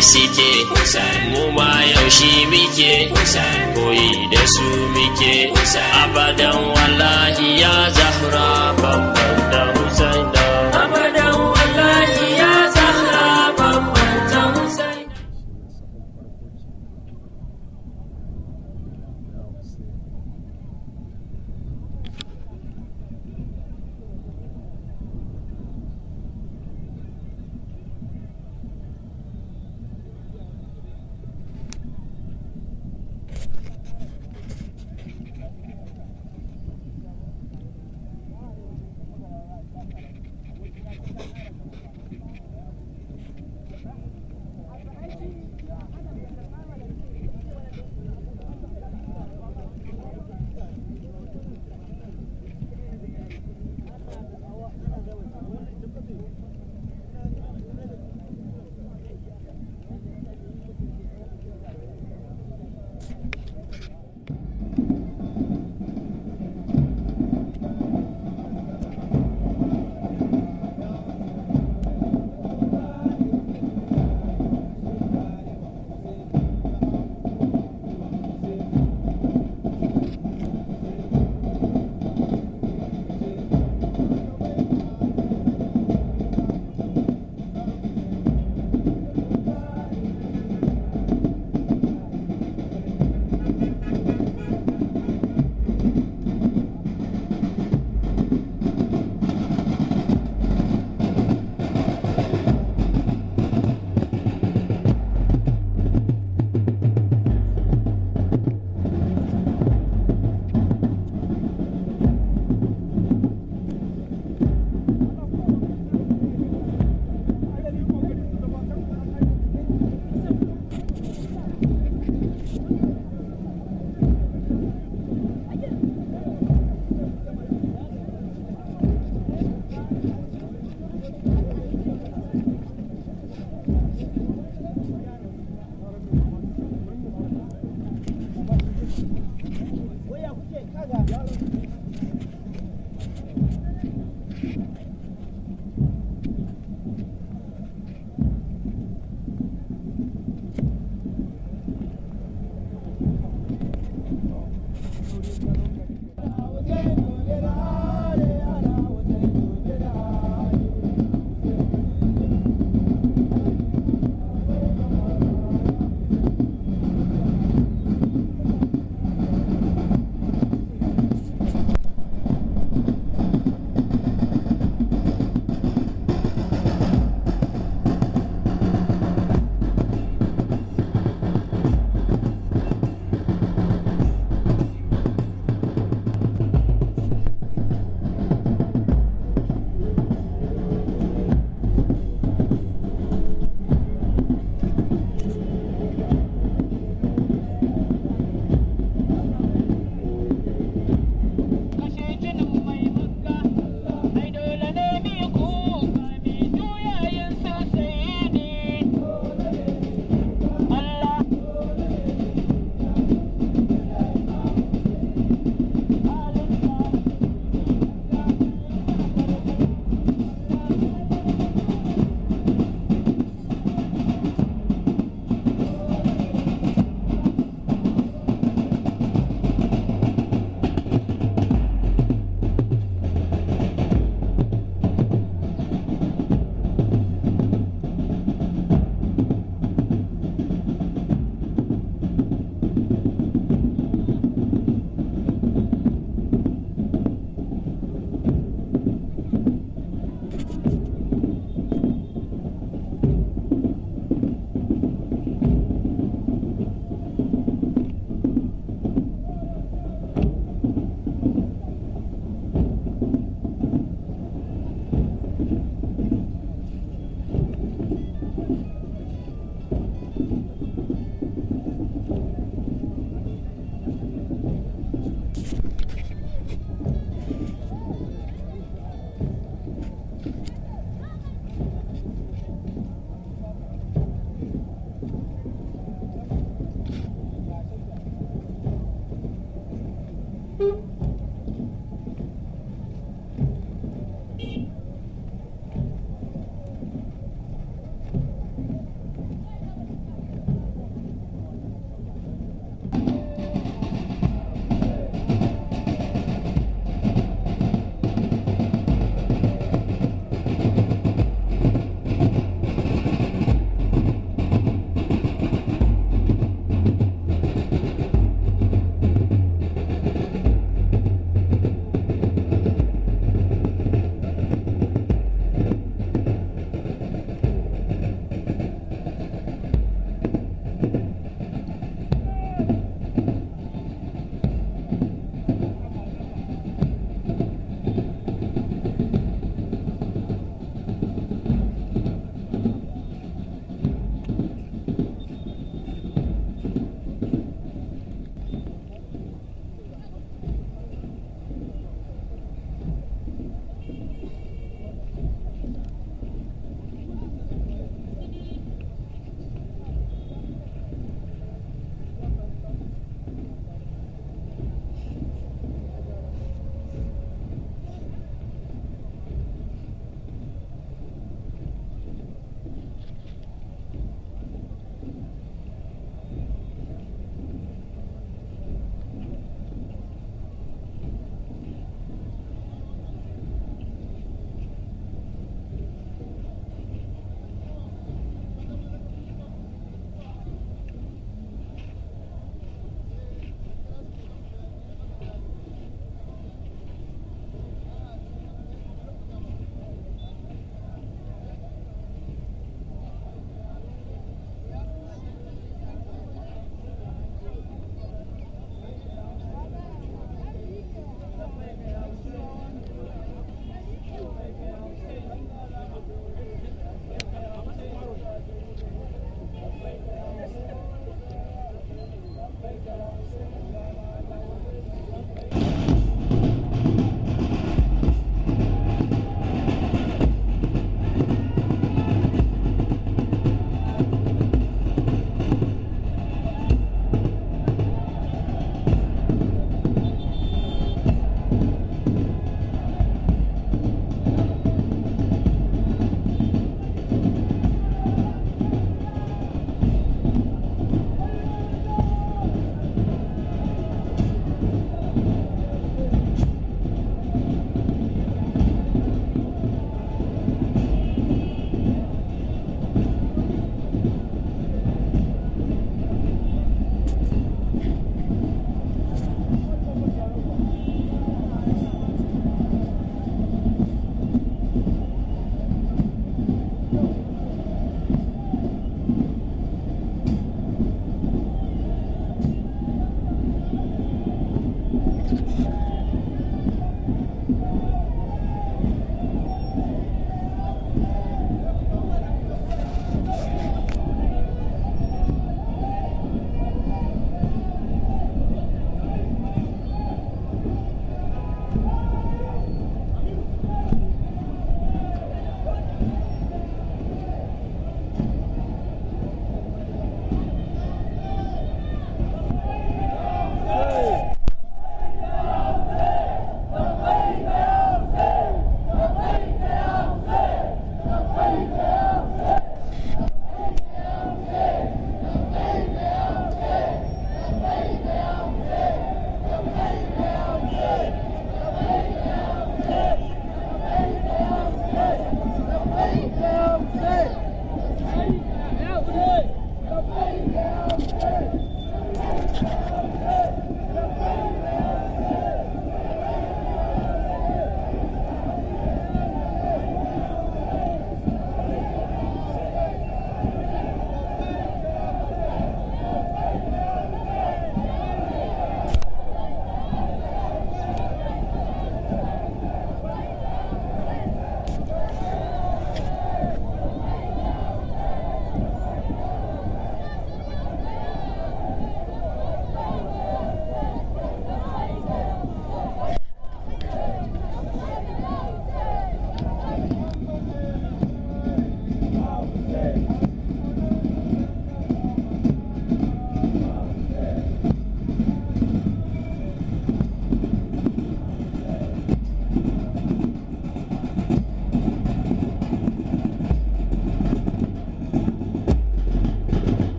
suke mu ma yaushe muke koyi da su muke abadan wallahi ya zahra babban da husaina abadan wallahi ya zahra babban da husaina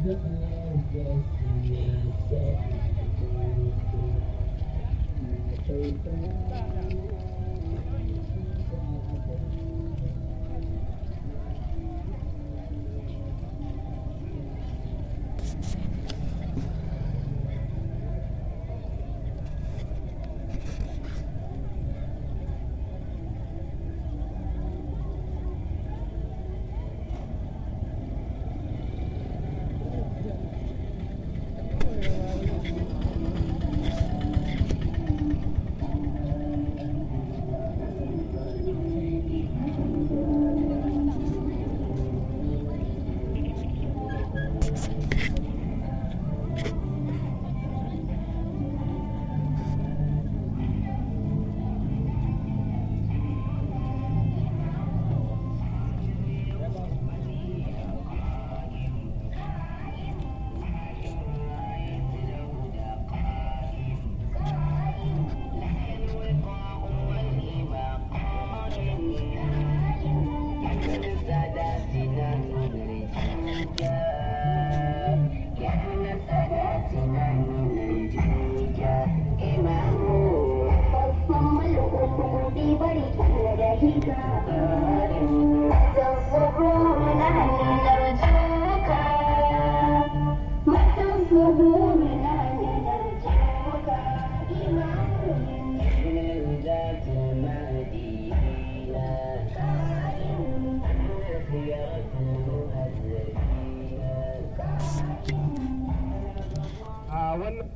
a wannan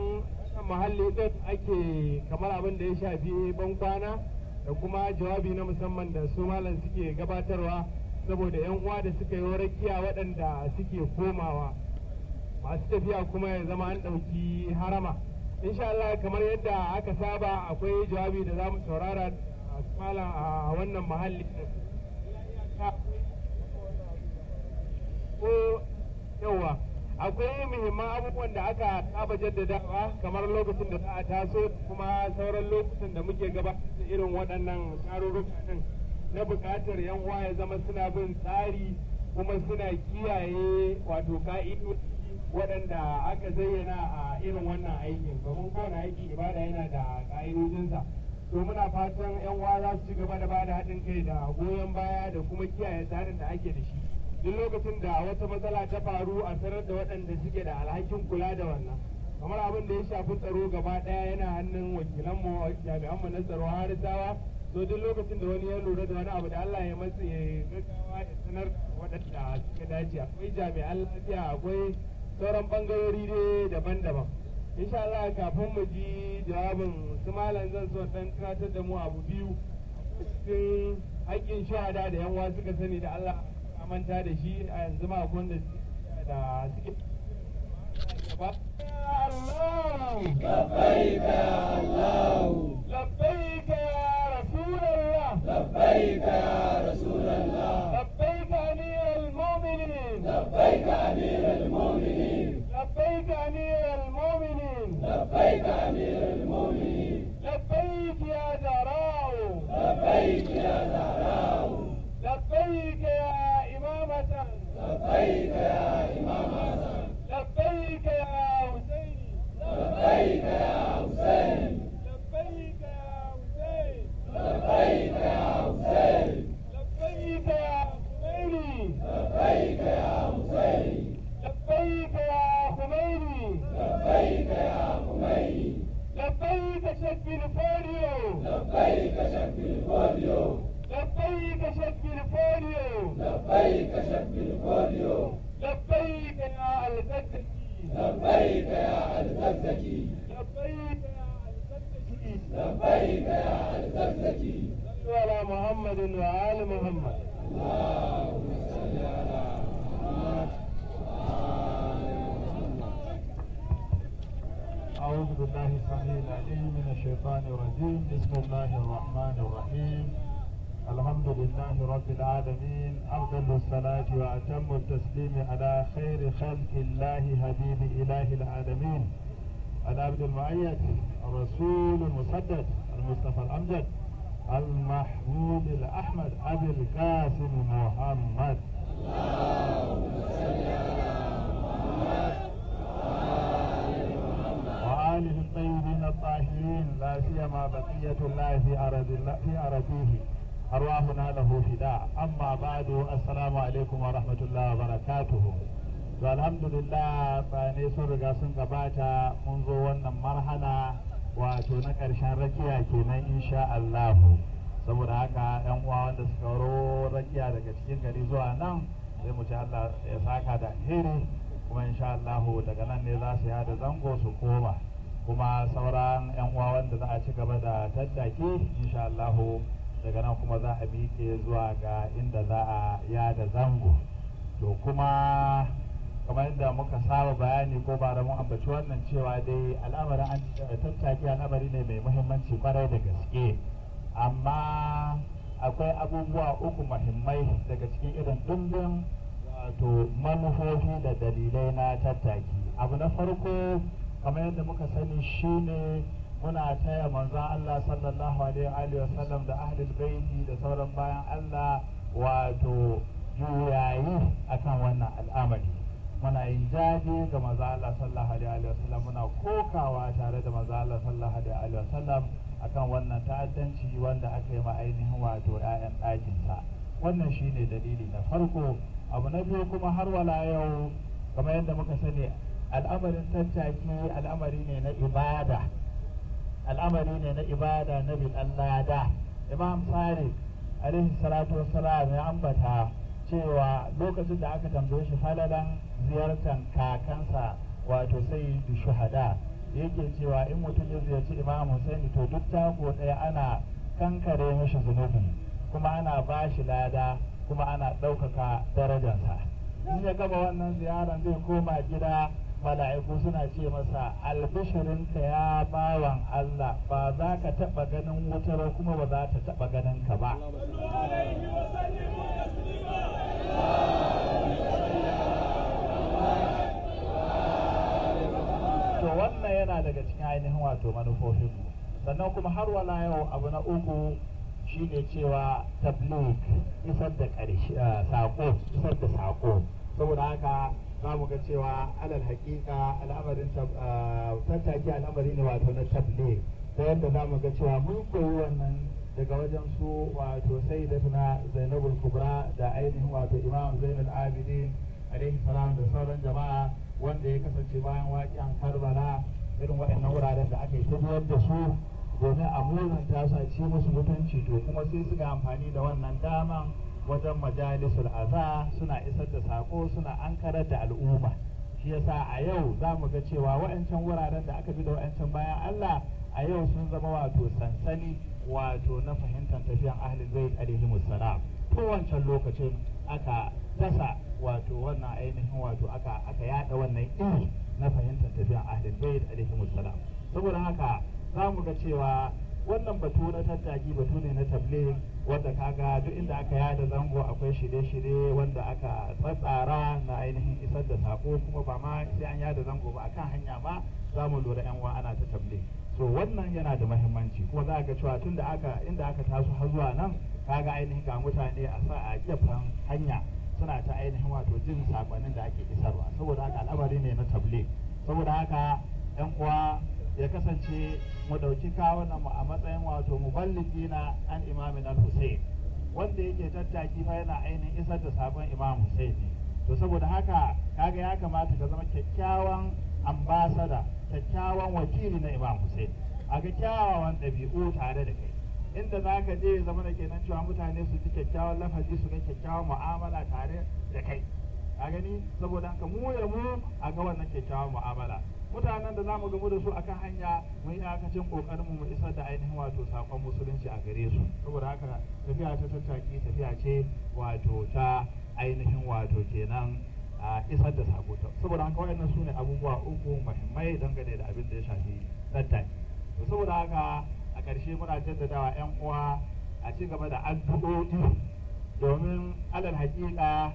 muhalli din ake kamar abin da ya shafi bankwana da kuma jawabi na musamman da su malam suke gabatarwa saboda yan uwa da suka yi rakiya waɗanda suke komawa masu tafiya kuma ya zama an ɗauki harama insha Allah kamar yadda aka saba akwai jawabi da za mu saurara a malam a wannan muhalli ko yawa akwai muhimman abubuwan da aka saba jaddadawa kamar lokacin da za a taso kuma sauran lokutan da muke gabatar da irin waɗannan tarurruka din na buƙatar yan uwa ya zama suna bin tsari kuma suna kiyaye wato ka'idoji waɗanda aka zayyana a irin wannan aikin domin kowane aiki ibada yana da ka'idojinsa to muna fatan yan uwa za su ci gaba da bada haɗin kai da goyon baya da kuma kiyaye tsarin da ake da shi duk lokacin da wata matsala ta faru a sanar da waɗanda suke da alhakin kula da wannan kamar abin da ya shafi tsaro gaba ɗaya yana hannun wakilanmu jami'anmu na tsaro harisawa so duk lokacin da wani ya lura da wani abu da Allah ya matsa ya gaggawa ya sanar waɗanda suka dace akwai jami'an lafiya akwai sauran bangarori dai daban-daban insha Allah kafin mu ji jawabin su malam zan so dan tunatar da mu abu biyu cikin haƙƙin shahada da yan suka sani da Allah manta da shi a yanzu ma akwai wanda da suke Allah لبيك يا الله لبيك يا رسول الله لبيك يا رسول الله لبيك أمير المؤمنين لبيك أمير المؤمنين لبيك أمير المؤمنين لبيك أمير المؤمنين لبيك يا زهراء لبيك يا زهراء لبيك يا إمامة لبيك يا إمام حسن لبيك يا حسين لبيك يا حسين لبيك يا حسين لبيك يا حسين لبيك يا خميني لبيك يا حسين لبيك يا خميني لبيك يا خميني لبيك شك الفوليو لبيك شك الفوليو لبيك شك الفوليو لبيك شك الفوليو لبيك يا الزكي لبيك يا الزكزكي لبيك يا الزكي لبيك يا الزكزكي صلوا على محمد وآل محمد اللهم صل على محمد أعوذ بالله السميع العليم من الشيطان الرجيم بسم الله الرحمن الرحيم الحمد لله رب العالمين أفضل الصلاة وأتم التسليم على خير خلق الله حبيب إله العالمين العبد المؤيد الرسول المسدد المصطفى الأمجد المحمود الأحمد أبي القاسم محمد اللهم صل على محمد ولا سيما بقية الله في أرض الله في أرضه أرواحنا له فداء أما بعد السلام عليكم ورحمة الله وبركاته to alhamdulillah bayanai sun riga sun gabata mun zo wannan marhala wato na ƙarshen rakiya kenan insha Allahu saboda haka yan uwa wanda suka waro rakiya daga cikin gari zuwa nan sai mu ci Allah ya saka da alheri kuma insha Allahu daga nan ne za su yada zango su koma kuma sauran yan uwa wanda za a ci gaba da tattaki insha Allahu daga nan kuma za a miƙe zuwa ga inda za a yada zango to kuma kamar yadda muka saba bayani ko ba da mun ambaci wannan cewa dai al'amarin an tattaki al'amari ne mai muhimmanci kwarai da gaske amma akwai abubuwa uku muhimmai daga cikin irin dundun wato manufofi da dalilai na tattaki abu na farko kamar yadda muka sani shine muna taya manzon Allah sallallahu alaihi wa sallam da ahlul baiti da sauran bayan Allah wato juyayi akan wannan al'amari muna yin jaje ga maza Allah sallallahu alaihi wa sallam muna kokawa tare da maza Allah sallallahu alaihi wa sallam akan wannan ta'addanci wanda aka yi ma ainihin wato ƴaƴan ɗakinsa wannan shine dalili na farko abu na biyu kuma har wala yau kamar yadda muka sani al'amarin tattaki al'amari ne na ibada al'amari ne na ibada na bin Allah imam sadiq alaihi salatu wassalam ya ambata cewa lokacin da aka tambaye shi falalan ziyartar kakansa wato sai da shuhada yake cewa in mutum ya ziyarci imam Hussein to duk tako ɗaya ana kankare mishi zunubi kuma ana ba shi lada kuma ana ɗaukaka darajarsa in ya gaba wannan ziyaran zai koma gida mala'iku suna ce masa albishirinka ya bawan Allah ba za ka taɓa ganin wuta ba kuma ba za ta taɓa ganin ka ba to wannan yana daga cikin ainihin wato manufofinmu sannan kuma har wala yau abu na uku shine cewa tabligh isar da ƙarshe sako isar da sako saboda haka za mu ga cewa alal hakika al'amarin tattaki al'amari ne wato na tabligh ta yadda za mu ga cewa mun koyi wannan daga wajen su wato sai da tuna zainabul kubra da ainihin wato imam zainul abidin alaihi salam da sauran jama'a wanda ya kasance bayan waƙiyan karbala irin waɗannan wuraren da aka yi ta da su domin a muzanta su a ci musu mutunci to kuma sai suka amfani da wannan daman wajen majalisul aza suna isar da sako suna ankarar da al'umma shi yasa a yau za mu ga cewa wa'ancan wuraren da aka bi da wa'ancan bayan Allah a yau sun zama wato sansani wato na fahimtar tafiyan ahlul bait alaihi musallam to wancan lokacin aka dasa wato wannan ainihin wato aka aka yada wannan iri na fahimtar tafiyan ahlul bait alaihi musallam saboda haka za mu ga cewa wannan batu na tattaki batu ne na tabligh wanda kaga duk inda aka yada zango akwai shirye-shirye wanda aka tsatsara na ainihin isar da sako kuma ba ma sai an yada zango ba akan hanya ma za mu lura yan ana ta tabligh so wannan yana da mahimmanci kuma za ga cewa tun da aka inda aka taso har zuwa nan kaga ainihin ga mutane a sa a gefen hanya suna ta ainihin wato jin sakonnin da ake isarwa saboda haka al'amari ne na tabligh saboda haka yan uwa ya kasance mu dauki kawunan mu a matsayin wato muballigi na an imamin al-Hussein wanda yake tattaki fa yana ainihin isar da sabon imam Hussein ne to saboda haka kaga ya kamata ka zama kyakkyawan ambasada kyakkyawan wakili na imam Hussein a ga kyawawan ɗabi'u tare da kai inda za ka je zama da kenan cewa mutane su ji kyakkyawan lafazi su ga kyakkyawan mu'amala tare da kai a gani saboda haka mu ya mu a ga wannan kyakkyawan mu'amala mutanen da zamu gamu da su akan hanya mu yi iyakacin kokarin mu isar da ainihin wato sakon musulunci a gare su saboda haka tafiya ta tattaki tafiya ce wato ta ainihin wato kenan a isar da sako saboda haka waɗannan su ne abubuwa uku muhimmai dangane da abin da ya shafi tattaki to saboda haka a ƙarshe muna jaddadawa 'yan uwa a ci gaba da addu'o'i domin alal haƙiƙa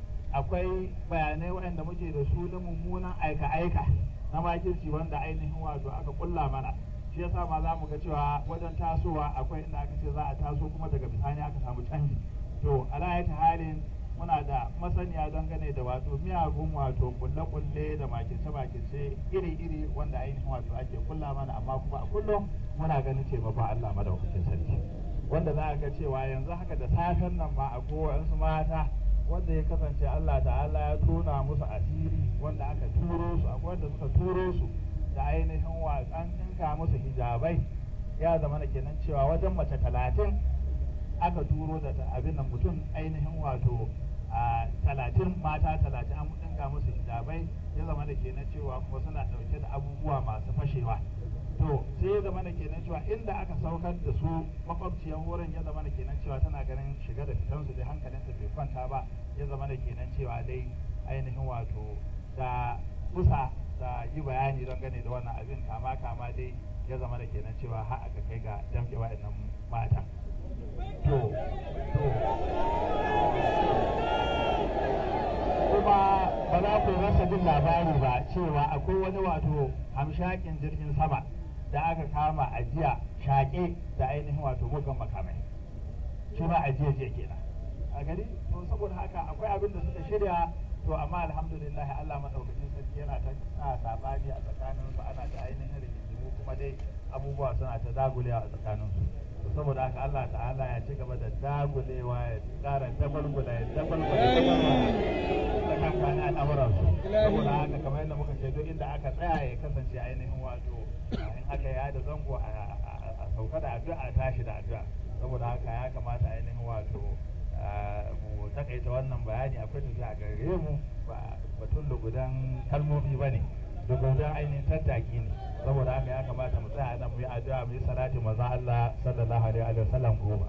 akwai bayanai waɗanda muke da su na mummunan aika-aika na makirci wanda ainihin wato aka kulla mana shi yasa ma za mu ga cewa wajen tasowa akwai inda aka ce za a taso kuma daga bisani aka samu canji to ala halin muna da masaniya dangane da wato miyagun wato kulle-kulle da makice-makice iri-iri wanda ainihin wato ake kulla mana amma kuma a kullum muna ganin taimakon Allah madaukakin sarki wanda za a ga cewa yanzu haka da safen nan ma a kowayensu mata wanda ya kasance Allah ta'ala ya tona musu asiri wanda aka turo su akwai wanda suka turo su da ainihin watsan ɗinka musu hijabai ya zama da kenan cewa wajen mace talatin aka turo da abin nan mutum ainihin wato a talatin mata talatin an ɗinka musu hijabai ya zama da kenan cewa kuma suna ɗauke da abubuwa masu fashewa to sai ya zama da kenan cewa inda aka saukar da su makwabciyar wurin ya zama da kenan cewa tana ganin shiga da fitansu dai hankalinta bai kwanta ba ya zama da kenan cewa dai ainihin wato da kusa da yi bayani don gane da wannan abin kama kama dai ya zama da kenan cewa har aka kai ga damke wa'annan mata to to kuma ba za ku rasa jin labari ba cewa akwai wani wato hamshakin jirgin sama da aka kama a jiya shaƙe da ainihin wato mugan makamai shi ma a jiya jiya kenan a gari to saboda haka akwai abin da suka shirya to amma alhamdulillah Allah madaukakin sarki yana ta sa sabani a tsakanin su ana ta ainihin rigingimu kuma dai abubuwa suna ta dagulewa a tsakanin su to saboda haka Allah ta'ala ya ci gaba da dagulewa ya ƙara dabalgula ya dabalgula da kankan al'amuran su saboda haka kamar yadda muka ce duk inda aka tsaya ya kasance ainihin wato in aka ya da zango a sauka da addu'a tashi da addu'a saboda haka ya kamata ainihin wato mu takaita wannan bayani akwai tafiya a gare mu ba batun lugudan kalmomi ba ne lugudan ainihin tattaki ne saboda haka ya kamata mu tsaya nan mu yi addu'a mu yi salati maza Allah sallallahu alaihi wa sallam goma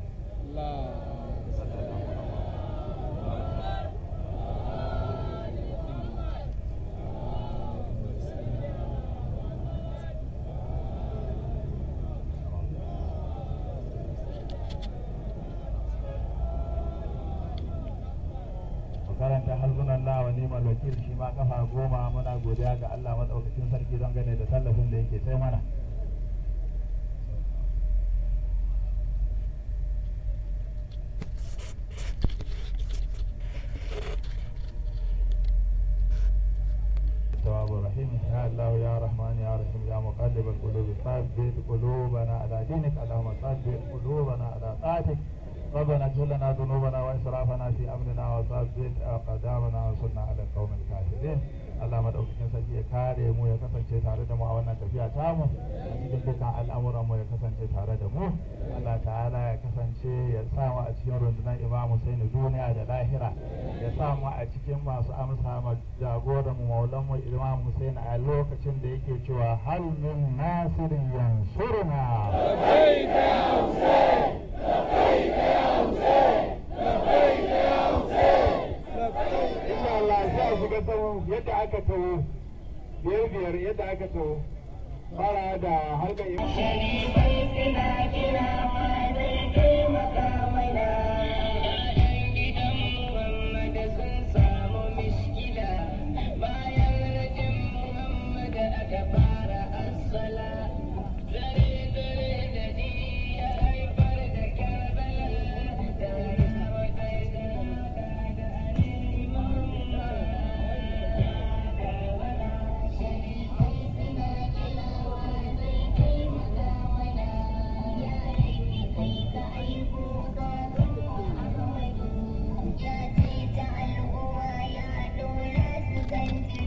karanta harsunan na wa neman wakil shi ma kafa goma muna godiya ga Allah maɗaukakin sarki don gane da tallafin da yake sai mana التواب الرحيم يا الله يا رحمن يا رحيم يا مقلب القلوب ثبت قلوبنا على دينك اللهم ثبت قلوبنا على طاعتك ربنا اغفر لنا ذنوبنا واسرافنا في امرنا وثبت اقدامنا وانصرنا على القوم الكافرين Allah madaukakin sarki ya kare mu ya kasance tare da mu a wannan tafiya tamu a cikin dukkan al'amuran mu ya kasance tare da mu Allah ta'ala ya kasance ya sa mu a cikin rundunar Imam Hussein duniya da lahira ya sa mu a cikin masu amsa ma jagoran mu maulan mu Imam Hussein a lokacin da yake cewa hal min nasirin yansuruna لبيك يا حسين لبيك يا حسين لبيك يا حسين insha Allah sai a shiga tsawo yadda aka tawo biyar biyar yadda aka tawo fara da harkar Sharifai suna kira ma zai taimaka mana. gidan Muhammad sun samu mishkila bayan rajin Muhammad aka fara assala. Zare zare da ji ya haifar da Karbala da yawa kai da haka da Ali Muhammad. Sharifai suna kira ma zai taimaka mana. Ya laifi kai ka aiko baban Muhammadu. Ya ce ta al'umma ya dora su zanci.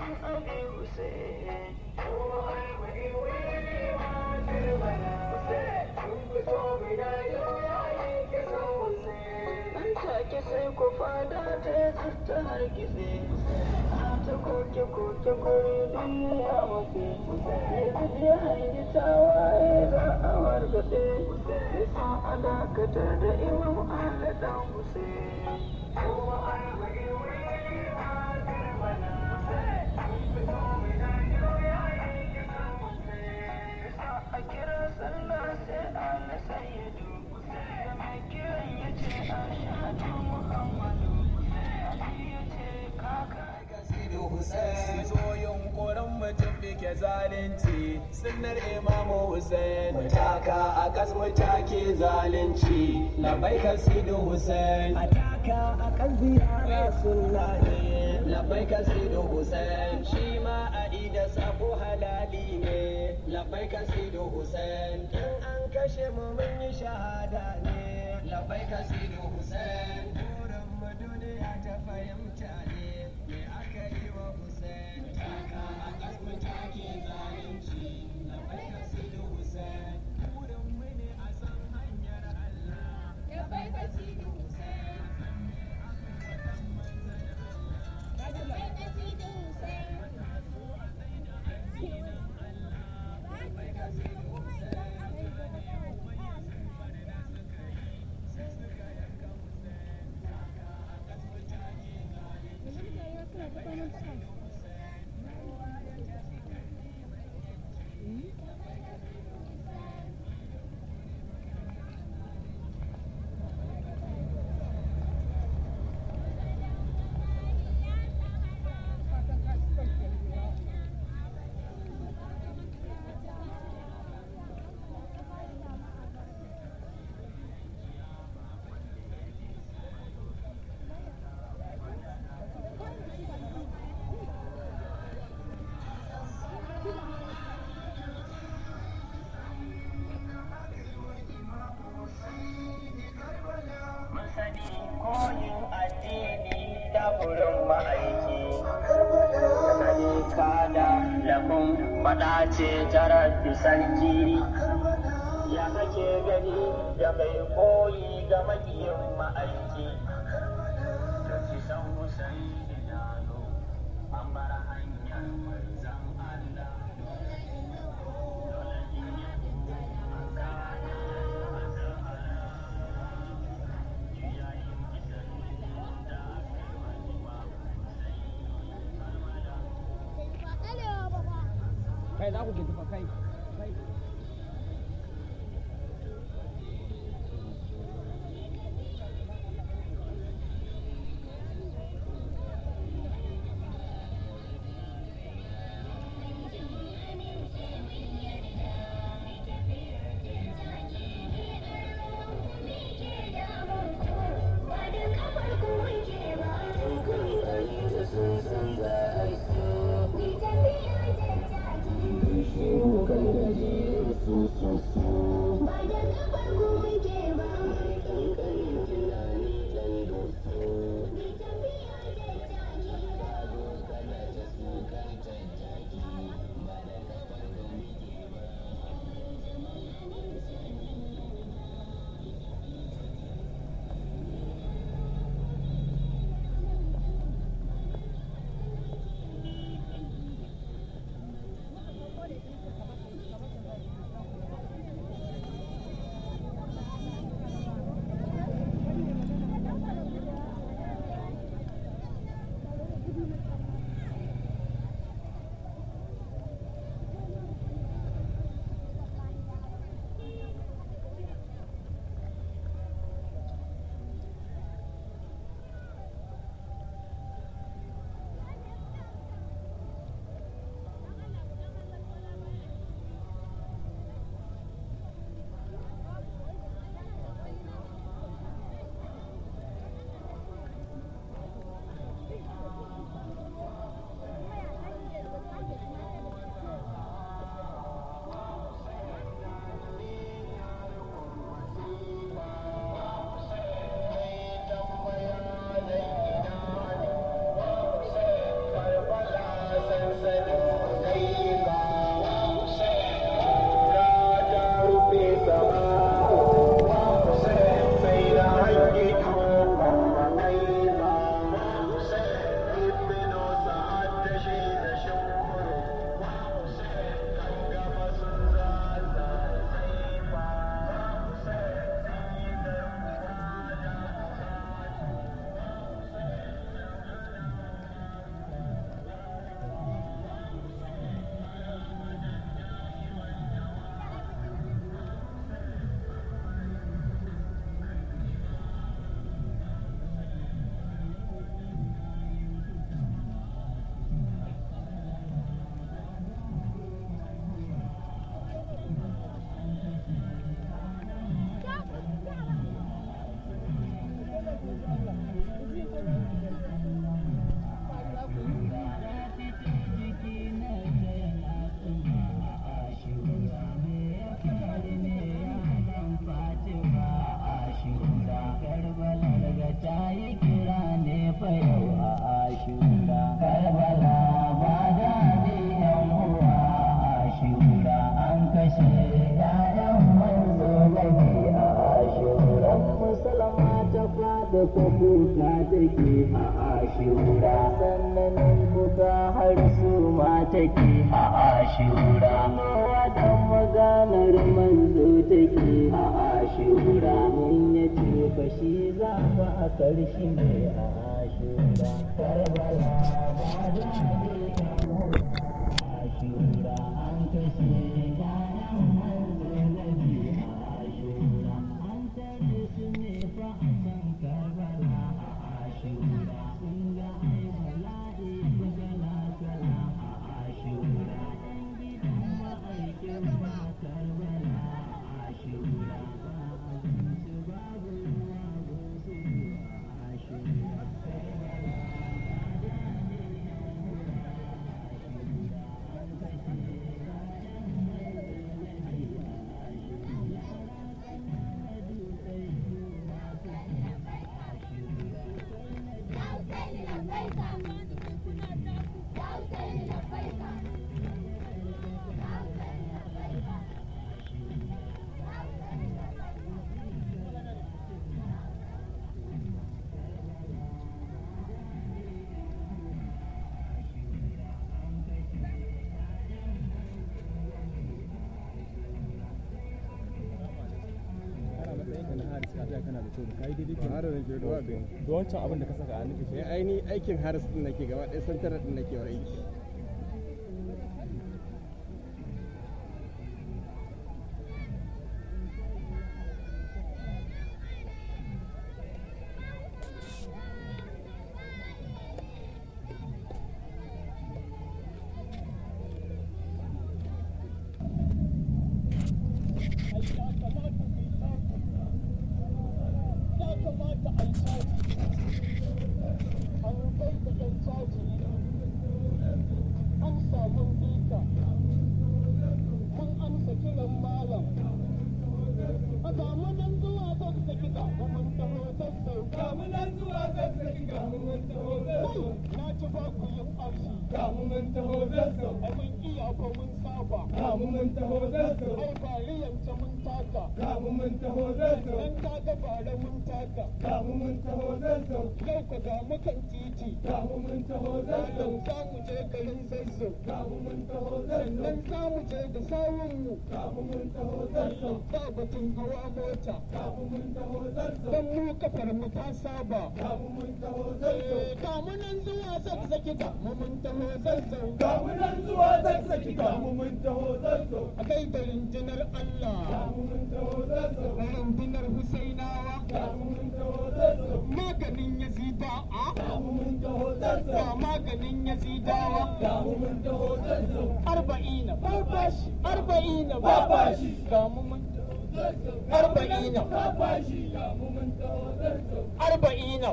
abi Hussein nan take sai ku fada ta yi ta hargitse ta koke koke guri duniya mafi yanzu ya hangi tawaye za a wargaɗe nisa a dakatar da imam ala dan Hussein a kira sallah sai ala sayyidu da mai kiran ya ce ashhadu muhammadu ali ya ce kaka Kasidu Hussein zo yunkurin mutum bike zalunci sunnar imamu Hussein mutaka a kas mutake zalunci labai Kasidu Hussein ataka a kan ziyara sunna ne labai Kasidu Hussein shi ma a ida sabo halali ne labai Kasidu Hussein in an kashe mu mun yi shahada ne labai Kasidu Hussein burin mu duniya ta fahimta ne me aka yi wa Hussein taka a kasmu take zalunci labai Kasidu Hussein burin mu ne a san hanyar Allah masani koyin addini da burin ma'aiki sani kada lafin faɗa ce tarar sarki ya kake gani da mai koyi ga makiyin ma'aiki da ci san Husaini Dano an bar hanyar manzan Allah dole in yi kai za ku gidi fa kai Thank you. ita ko kuka take a ashura sannan kuka har su ma take a ashura kowa dan maganar manzo take a ashura mun ya ce fa shi za ka a karshe ne a ashura karbala ba da ashura an kashe yayan manzo nabi a ashura an tare su ne fa a can karbala a ashura sun ga ai bala'i buga nasara a ashura yan gidan ma'aikin ba karbala a ashura ba abinci babu ruwa gosu a ashura karbala da wancan abin da ka saka a nufi sai aini aikin haris din nake gaba ɗaya santarar din nake wa aiki don mu kafar mu ta saba kamunan zuwa zazzaki ga mu mun taho zazzau kamunan zuwa zazzaki ga mu mun taho zazzau a kai da rundunar Allah ga mu mun taho zazzau da rundunar Husainawa ga mu mun taho zazzau maganin Yazida a ga mu mun taho zazzau ga maganin Yazidawa ga mu mun taho zazzau arba'ina ba bashi arba'ina ba bashi ga mu mun arba'ina arba'ina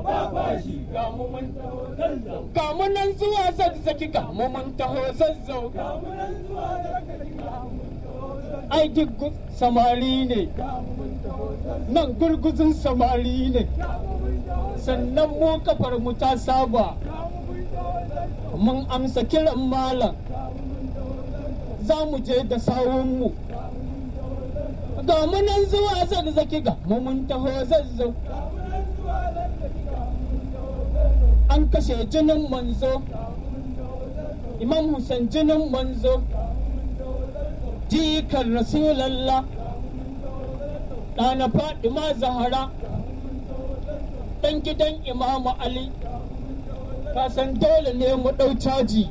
ga mu nan zuwa zazzaki ga mu mun taho zazzau ai duk samari ne nan gurguzun samari ne sannan mu kafar mu ta saba mun amsa kiran malam za mu je da sawunmu ga mu nan zuwa zazzaki ga mu mun taho zazzau an kashe jinin manzo imam Hussein jinin manzo jikan rasulallah ɗana fadima zahara ɗan gidan imamu ali kasan dole ne mu ɗau caji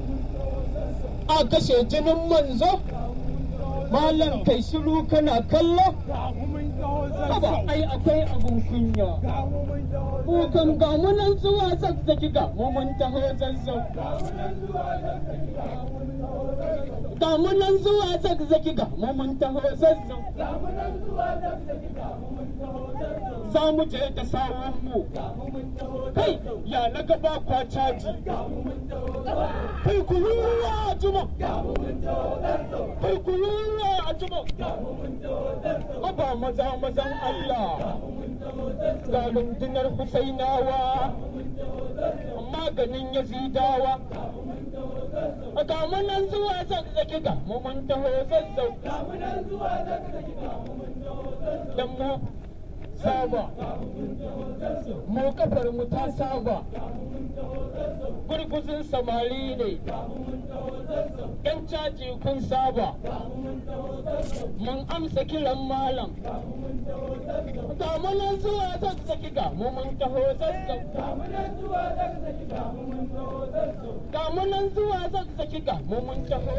a kashe jinin manzo malam kai shiru kana kallo Haba ai akwai abun kunya Kukan ga mu nan zuwa zazzaki ga mu mun taho zazzau Ga mu nan zuwa zazzaki ga mu mun taho zazzau Za mu je da sawun mu Kai ya na gaba kwa caji Kai ku ruwa a juma Kai ku ruwa a juma Haba maza mazan Allah ga rundunar Husainawa maganin Yazidawa ga mu nan zuwa zazzaki ga mu mun taho zazzau dan mu saba mu kafar mu ta saba gurguzin samari ne yan caji kun saba mun amsa kiran malam ga mu nan zuwa zazzaki ga mu mun taho zazzaki ga mu nan zuwa zazzaki ga mu mun taho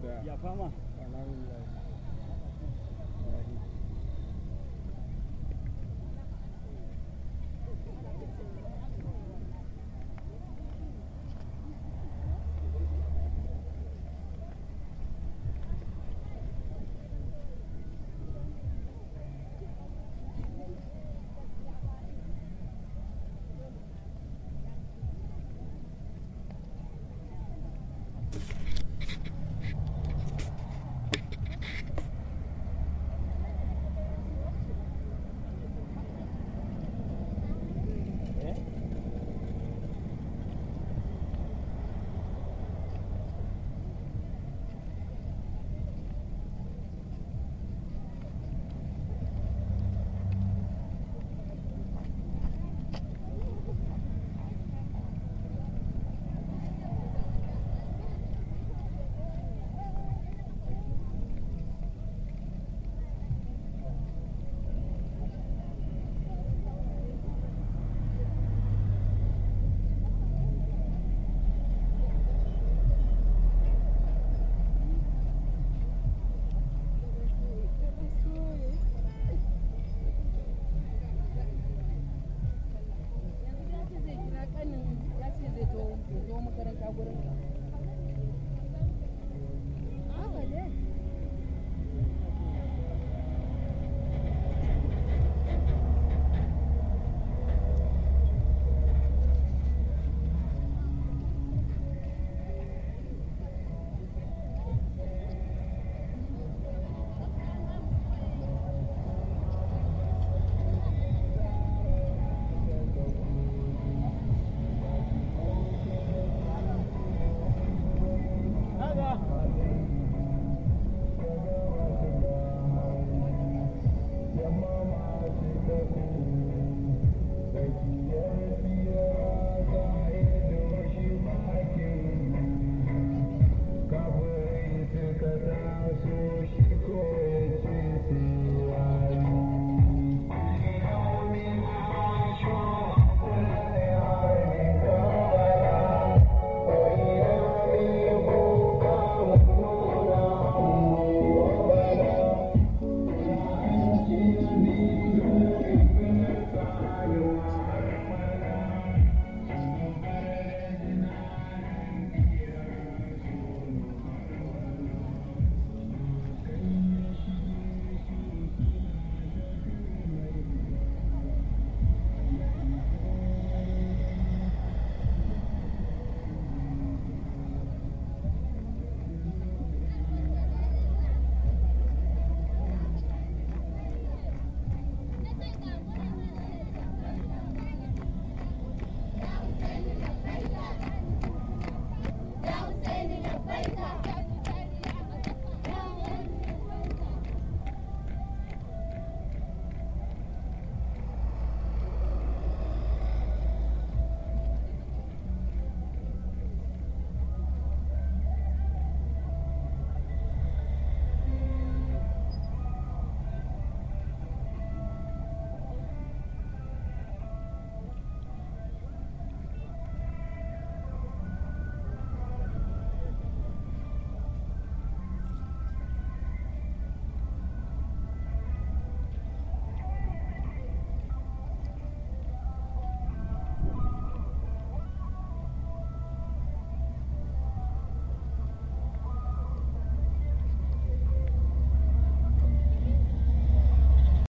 ya fama